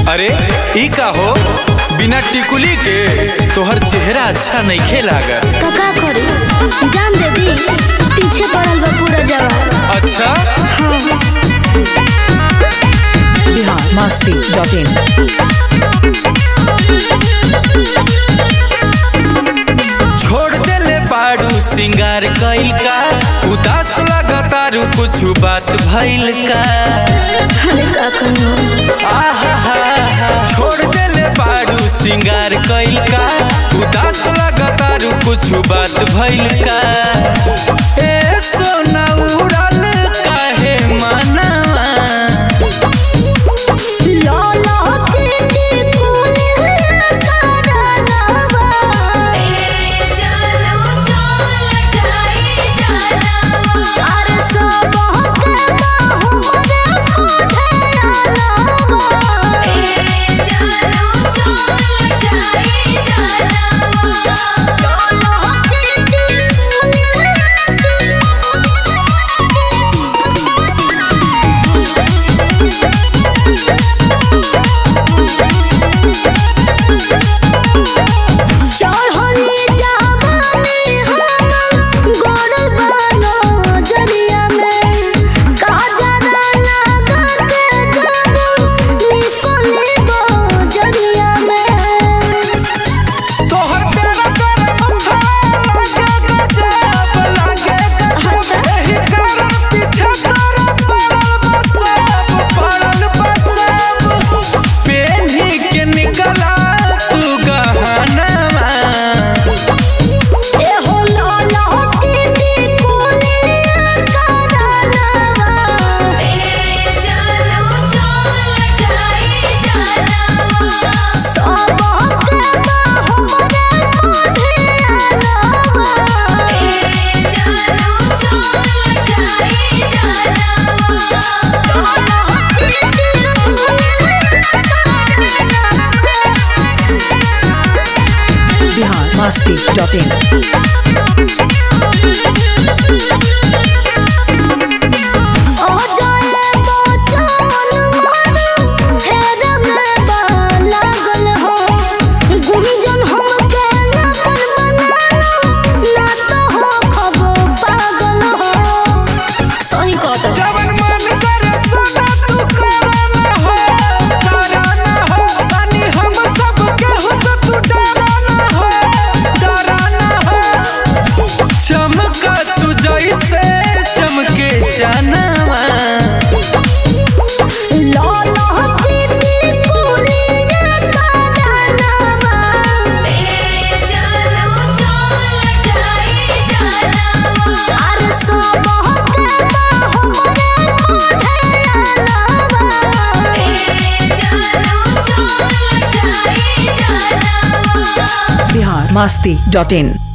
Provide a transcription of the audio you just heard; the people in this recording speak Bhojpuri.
अरे ई का हो बिना टिकुली के तोहर चेहरा अच्छा नइखे लागत कका करी जान दे दी पीछे पड़ल बा पूरा जवाब अच्छा हाँ बिहार मस्ती डॉट इन छोड़ देले बाड़ू सिंगार कइल का उदास लगतारू कुछ बात भइल का अरे का कहो आहा छोड़ देले बाड़ू सिंगार कइल का उदास लगतारू कुछ बात भइल का ए सोना उड़ल काहे मनवा लो लो के फूल करनवा अरे सब के हमरे चढ़ली जाबानी हम गोड़ बानो जरिया में काजरा लगा के जाबू निकले बो जरिया में तोहर तेरा तेरा मथा लागे गजब लागे गजब एही कारण पीछे तोरा पड़ल बसब पड़ल बसब पेन्ही के निकला तू गहनवा ए हो लो लो के कोनिया करनवा सब के हमरे बिहार मस्ती डॉट इन ओ जाए बचन मन फेर में बा लागल हो गुंजन हमके अपन बनालो ना तो हो खब पागल हो सही कहत जवन मन करे सोना तू कराना हो कराना हो तनी हम सब केहू से तू डराना हो डराना हो चमका तू जैसे चमके जानवा लो लो की कुलिया करनवा अरे सब के हमरे बिहार मस्ती डॉट इन